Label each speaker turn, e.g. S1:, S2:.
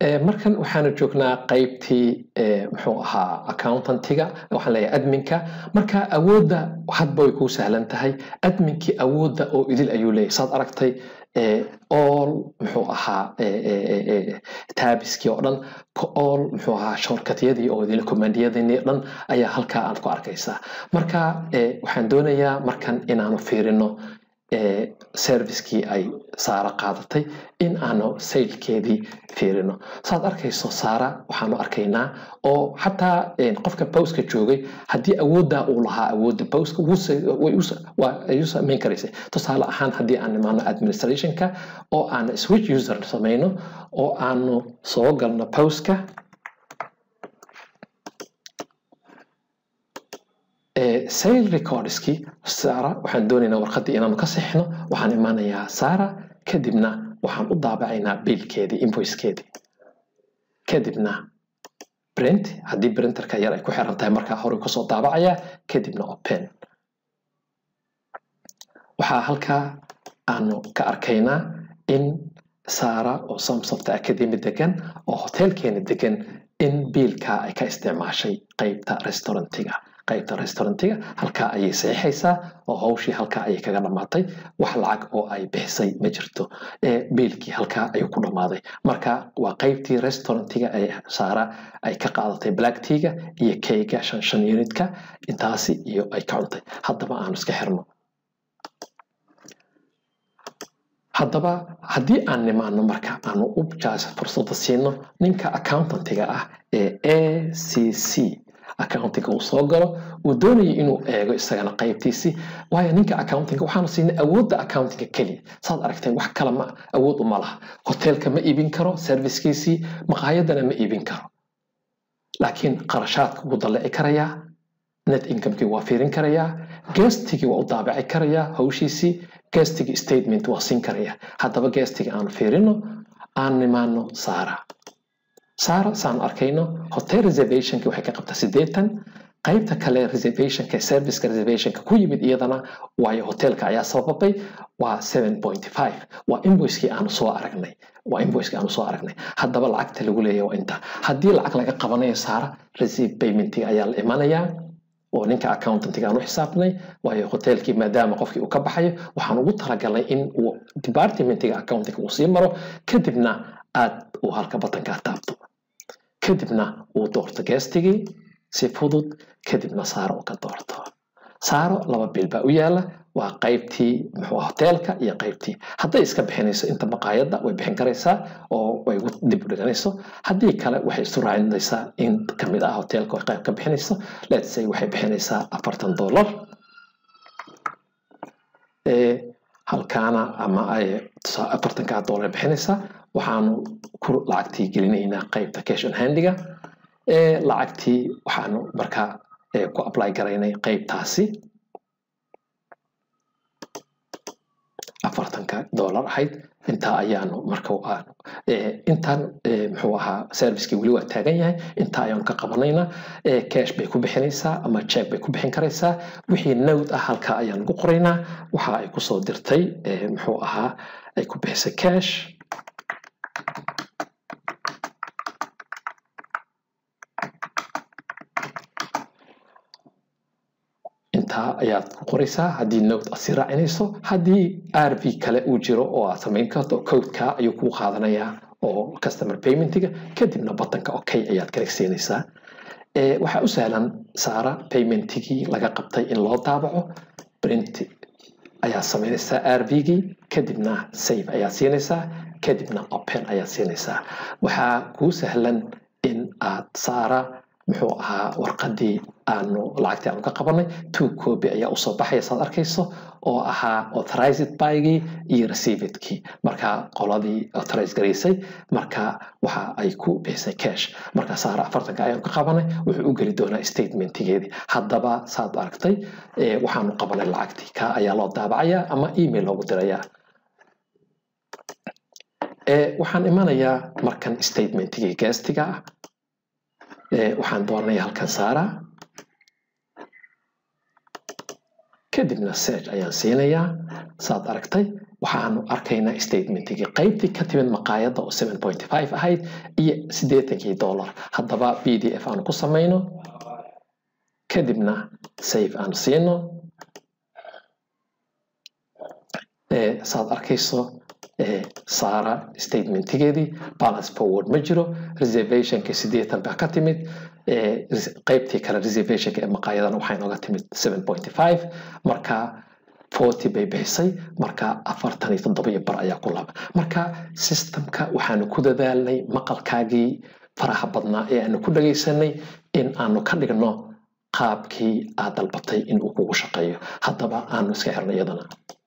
S1: markan waxaanu joognaa qaybtii muxuu ahaa accountantiga waxaan leeyahay adminka marka awoodda hadba way kuu sahlan tahay adminkii awoodda oo idil ayuu leeyahay saad aragtay all muxuu ahaa taabiskii oo dhan all muxuu ahaa shorkatyadii oo idil commandiyadii oo dhan ayaa halkaa aad ku arkaysaa marka waxaan doonayaa markan inaanu fiirino servicekii ay saara qaadatay in aanu saylkeedii fiirino saad arkayso saara waxaanu arkaynaa oo xataa qofka bowska joogay haddii awooddaa uu lahaa awoodda bowska ayuu samayn karaysay tusaale ahaan haddii aan imaano administrationka oo aanu switch user samayno oo aanu soo galno bowska sale recordskii sara waxaan doonaynaa warqaddii inaanu ka sixno waxaan imaanayaa sara kadibna waxaan u daabacaynaa biilkeedii invoicekeedii kadibna print haddii printerka yar ay ku xiran tahay markaa hore kusoo daabacayaa kadibna open waxaa halkaa aanu ka arkaynaa in sara oo samsofta academy degan oo hotelkeena degan in biilkaa ay ka isticmaashay qeybta restaurantiga qaybta restaurantiga halkaa ayay saxiixaysaa oo hawshii halkaa ayay kaga dhammaatay wax lacag oo ay bixisay ma jirto biilkii halkaa ayuu ku dhammaaday marka waa qaybtii restaurantiga ee saara ay ka qaadatay blacktiga iyo keyga shan shan unitka intaasi iyo ay ka cuntay haddaba aanu iska xirno haddaba haddii aan nimaano marka aanu u jaas fursadda siino ninka accountantiga ah ee a c c accountinga uu soo galo uu doonayay inuu eego isagana qaybtiisii waayo ninka accountinga waxaanu siinay awoodda accountinga keliya saad aragteen wax kale ma awood uma laha hotelka ma iibin karo servicekiisii maqaayadana ma iibin karo laakiin qarashaadka wuu dallici karayaa net incomekii waa fiirin karayaa gestigii waa u daabaci karayaa hawshiisii gestigii statement waa siin karayaa haddaba gestigii aanu fiirino aan nimaano saara saara saan arkayno hotel reservationki waxay ka qabtaa siddeetan qaybta kale reservationka serviceka reservationka ku yimid iyadana waayo hotelka ayaa sababay waa seven point five waa invoicekii aanu soo aragnay waa invoicekii aanu soo aragnay haddaba lacagta lagu leeyahay waa inta haddii lacag laga qabanayo saara receive paymentiga ayaa la imanayaa oo ninka accountantiga aan u xisaabnay waayo hotelkii maadaama qofkii uu ka baxayo waxaan ugu talagalnay in uu departmentiga accountinga uu sii maro kadibna aad uu halka batankaa taabto kadibna uu doorto geestigii si fudud kadibna saaro uu ka doorto saaro laba bil baa u yaala waa qaybtii muxuu hoteelka iyo qaybtii hadday iska bixinayso inta maqaayadda way bixin karaysaa oo way dib u dhiganayso haddii kale waxay isu raacinaysaa in kamid ah hoteelka ay qayb ka bixinayso let's say waxay bixinaysaa afartan dollar halkaana ama ay afartankaa dollar bixinaysaa waxaanu ku lacagtii gelinaynaa qaybta cash on handiga lacagtii waxaanu markaa ku apply garaynay qaybtaasi afartanka dollar ahayd intaa ayaanu marka aanu intaan muxuu ahaa servicekii weli waa taagan yahay intaa ayaanu ka qabanaynaa cash bay ku bixinaysaa ama check bay ku bixin karaysaa wixii nowd ah halkaa ayaanu ku qoraynaa waxa ay kusoo dirtay muxuu ahaa ay ku bixisay cash intaa ayaad ku qoraysaa haddii nowd aad sii raacinayso haddii r v kale uu jiro oo aad samayn karto codeka ayuu kuu qaadanayaa oo customer paymentiga kadibna batanka okay ayaad garegsiinaysaa waxaa u sahlan saara paymentigii laga qabtay in loo daabaco print ayaad samaynaysaa r v-gii kadibna save ayaad siinaysaa kadibna open ayaad siinaysaa waxaa kuu sahlan in aad saara muxuu ahaa warqadii aanu lacagtii aanu ka qabanay two copy ayaa usoo baxaya saad arkayso oo ahaa authorized bygii iyo receivedkii marka qoladii authorize garaysay marka waxa ay ku bixisay cash marka saara afartanka ayaanu ka qabanay wuxuu u geli doonaa statementigeedii haddaba saad aragtay waxaanu qabanay lacagtii ka ayaa loo daabacayaa ama email loogu dirayaa waxaan imanayaa markan statementigii gastiga ah waxaan dooranayaa halkan saara kadibna search ayaan siinayaa saad aragtay waxaanu arkaynaa statementigii qaybtii ka timid maqaayadda oo seven point five ahayd iyo siddeetankii dollar haddaba b d f aanu ku samayno kadibna save aan siino saad arkayso saara statementigeedii balance forward ma jiro reservationka siddeetan baa ka timid qaybtii kale reservationka ee maqaayadan waxay nooga timid seven point five marka forty bay bixisay marka afartan iyo toddoba iyo bar ayaa ku laba marka systemka waxaanu ku dadaalnay maqalkaagii faraha badnaa ee aanu ku dhagaysanay in aanu ka dhigno qaabkii aad dalbatay in uu kugu shaqeeyo haddaba aanu iska xirno iyadana